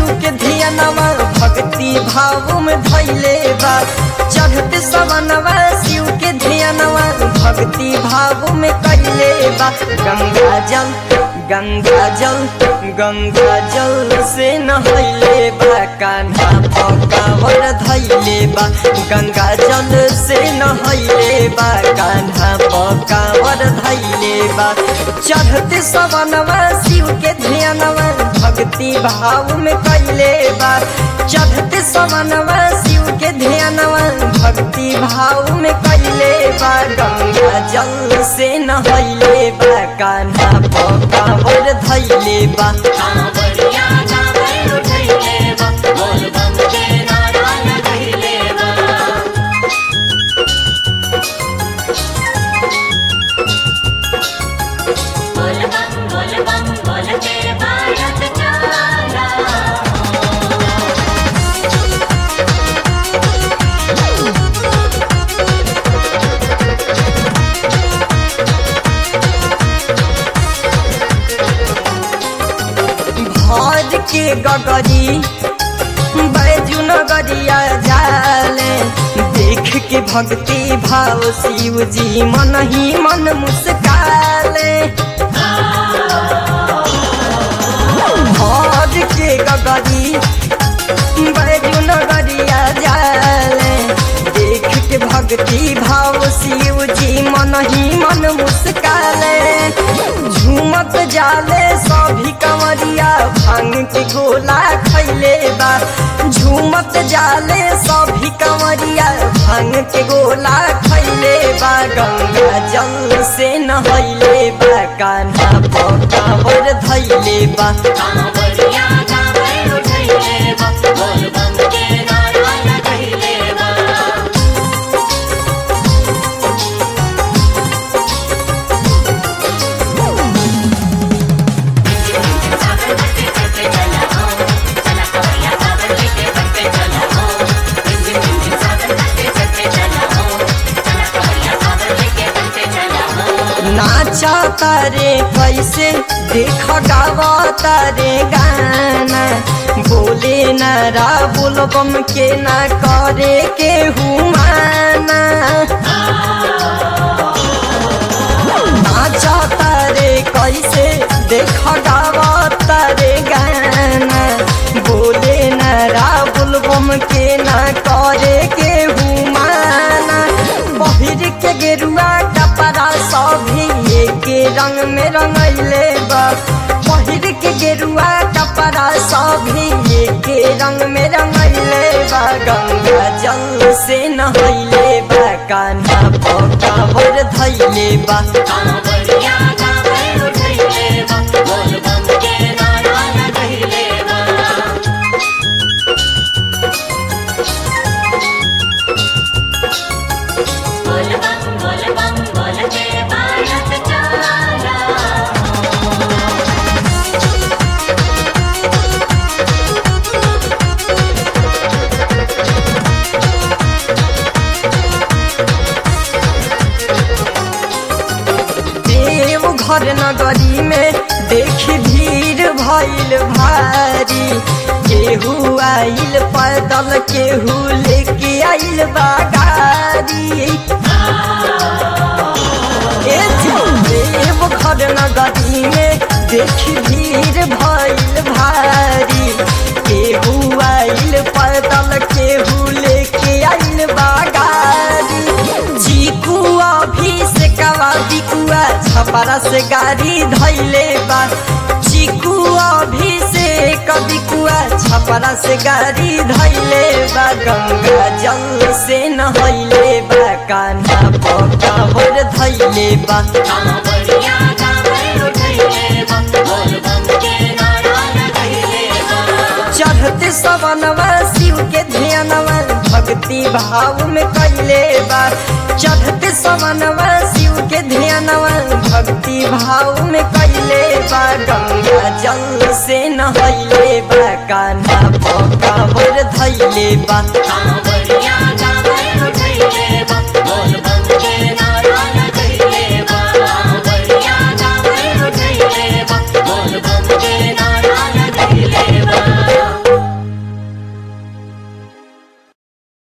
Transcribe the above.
शिव के धियानवा भक्ति भाव में धैले बा चढ़त सवनवा शिव के धियानवा भक्ति भाव में कैले बा गंगा जल गंगा जल गंगा जल से नहैले बा कान्हा पकावर धैले बा गंगा जल से नहैले बा कान्हा पकावर धैले बा चढ़ते सवनवा शिव के ध्यानवा भक्ति भाव में कैले बा चढ़ते सवनवा शिव के ध्यानवा भक्ति भाव में कैले बा गंगा जल से नहैले बा कान्हा पकावर धैले बा कांवरिया कांवर उठैले बा बोल बम के नारा लगैले बा बोल बम बोल बम बोल के भारत चाला भर के गगरी बैजू नगरिया जाले देख के भक्ति भाव शिव जी मन ही मन मुस्काले भर के गगरी बैजू नगरिया जाले देख के भक्ति भाव शिव जी मन ही मन मुस्काले झूमत जाले सभी कंवरिया भांग के गोला खैले बा झूमत जाले सभी कंवरिया भांग के गोला खैले बा गंगा जल से नहैले बा कान्हा पकावर धैले बा कांवरिया कांवर उठैले बा बोल बम के नारा लगैले बा सागर बसे चलते चला हो चला कवरिया सागर लेके बसे चला हो जिंजिम जिंजिम सागर बसे चलते चला हो चला कवरिया सागर लेके बसे चला हो नाचा तारे कैसे देख गावा तारे गाना बोले नारा बोलबम के ना करे के हुमाना नाचा तारे कैसे देख गावा तारे गाना बोले नारा बोलबम के ना करे के हुमाना पहिर के गेरुआ कपड़ा सभी के रंग में रंगैले बा पहिर के गेरुआ कपड़ा सभी के रंग में रंगैले बा गंगा जल से नहैले बा कान्हा पकावर धैले बा कांवरिया कांवर उठैले बा बोल बम के नारा लगैले बा बोल बम बोल बम बोल के भारत चाला देव घर नगरी में देख भीड़ भइल भारी केहू आइल पैदल केहू लेके आइल बागारी ए जी, देव घर नगरी में देख भीड़ भइल भारी केहू आइल पैदल केहू लेके आइल बागारी चीकू अभिषेकवा बिकुआ छपरा से गाड़ी धैले बा चीकू अभिषेक बिकुआ छपरा से गाड़ी धैले बा गंगा जल से नहैले बा कान्हा पकावर धैले बा कांवरिया कांवर उठैले बा बोल बम के नारा लगैले बा चढ़ते सवनवा शिव के ध्यानवा भक्ति भाव में कैले बा चढ़ते सवनवा शिव के ध्यानवा भक्ति भाव में कैले बा गंगा जल से नहैले बा कान्हा पकावर धैले बा कांवरिया